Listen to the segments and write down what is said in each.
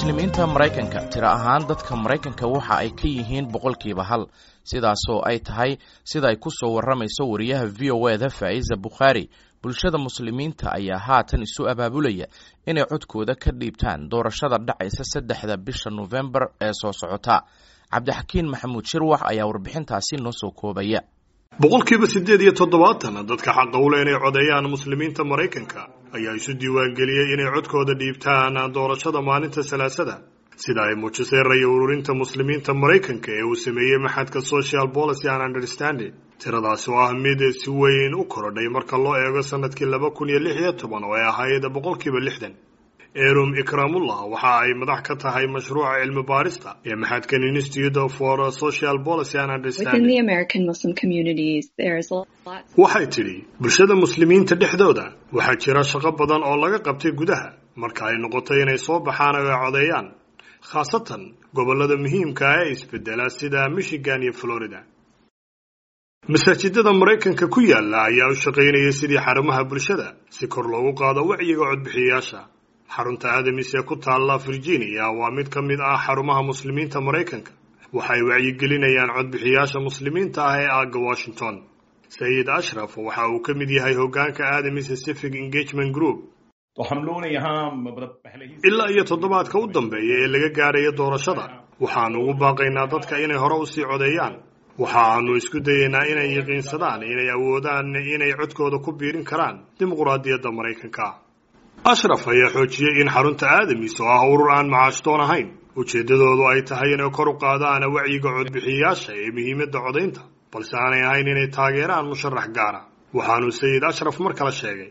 muslimiinta maraykanka tiro ahaan dadka maraykanka waxa ay ka yihiin boqolkiiba hal sidaasoo ay tahay sida ay ku soo warramayso wariyaha v o eda faa'iza bukhaari bulshada muslimiinta ayaa haatan isu abaabulaya inay codkooda ka dhiibtaan doorashada dhacaysa saddexda bisha nofembar ee soo socota cabdixakiin maxamuud shirwax ayaa warbixintaasi noo soo koobaya boqolkiiba siddeed iyo toddobaatan dadka xaqa u leh inay codeeyaan muslimiinta maraykanka ayaa isu diiwaangeliyey inay codkooda dhiibtaan doorashada maalinta salaasada sida ay muujisay raya ururinta muslimiinta maraykanka ee uu sameeyey maxadka social policy and understanding tiradaasi oo ah mid si weyn u korodhay marka loo eego sanadkii laba kun iyo lix iyo toban oo ay ahayd boqolkiiba lixdan erum ikramullah waxa ay madax ka tahay mashruuca cilmi baarista ee maxadkan institute for social policy and understanding waxay tidhi bulshada muslimiinta dhexdooda waxaa jira shaqo badan oo laga qabtay gudaha marka ay noqotay inay soo baxaan oo ay codeeyaan khaasatan gobollada muhiimka ah ee isbedela sida michigan iyo florida masaajidada maraykanka ku yaala ayaa u shaqaynayay sidii xarumaha bulshada si kor loogu qaado wacyiga codbixiyayaasha xarunta adamis ee ku taalla virginia waa mid ka mid ah xarumaha muslimiinta maraykanka waxay wacyigelinayaan codbixiyaasha muslimiinta ah ee aagga washington sayid ashraf waxa uu ka mid yahay hoggaanka adamis pacific engagement group ilaa iyo toddobaadka u dambeeya ee laga gaarayo doorashada waxaanu ugu baaqaynaa dadka inay hore usii codeeyaan waxa aanu isku dayaynaa inay yaqiinsadaan inay awoodaan inay codkooda ku biirin karaan dimuquraadiyadda maraykanka ashraf ayaa xoojiyey in xarunta aadamis oo ah urur aan macaashtoon ahayn ujeeddadoodu ay tahay inay kor u qaadaan wacyiga codbixiyayaasha ee muhiimadda codaynta balse aanay ahayn inay taageeraan musharax gaara waxaanu sayid ashraf mar kale sheegay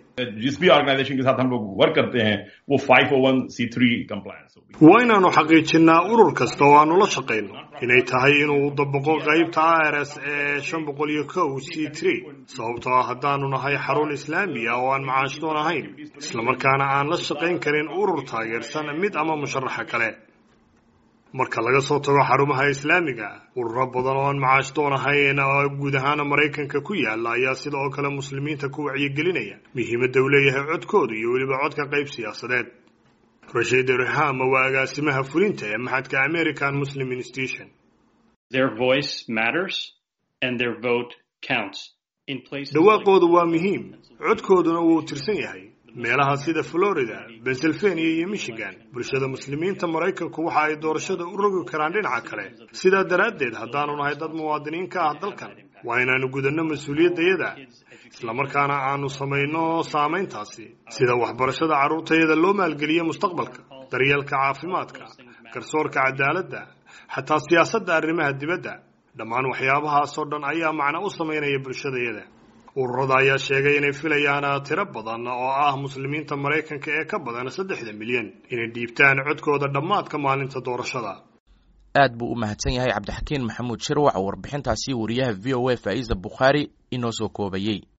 waa inaanu xaqiijinnaa urur kasta oo aanu la shaqayno inay tahay inuu dabaqo qaybta ars ee shan boqol iyo kow c tree sababtoo ah haddaanu nahay xarun islaamiya oo aan macaashdoon ahayn islamarkaana aan la shaqayn karin urur taageersan mid ama musharaxa kale marka laga soo tago xarumaha islaamiga ururo badan oo aan macaashdoon ahayn oo guud ahaana maraykanka ku yaala ayaa sida oo kale muslimiinta ku wacyigelinaya muhiimadda uu leeyahay codkooda iyo weliba codka qayb siyaasadeed rashiid rehama waa agaasimaha fulinta ee maxadka american muslim institution dhawaaqoodu waa muhiim codkooduna wuu tirsan yahay meelaha sida florida pennsylvania iyo michigan bulshada muslimiinta maraykanku waxa ay doorashada u rogi karaan dhinaca kale sidaa daraaddeed haddaanu nahay dad muwaadiniin ka ah dalkan waa inaanu gudanno mas-uuliyaddayada islamarkaana aanu samayno saamayntaasi sida waxbarashada carruurtayada loo maalgeliyo mustaqbalka daryeelka caafimaadka garsoorka cadaaladda xataa siyaasadda arrimaha dibadda dhammaan waxyaabahaasoo dhan ayaa macno u samaynaya bulshadayada ururada ayaa sheegay inay filayaan tiro badan oo ah muslimiinta maraykanka ee ka badan saddexda milyan inay dhiibtaan codkooda dhammaadka maalinta doorashada aad buu u mahadsan yahay cabdixakiin maxamuud shirwac oo warbixintaasi wariyaha v o a faa'iza bukhaari inoo soo koobayey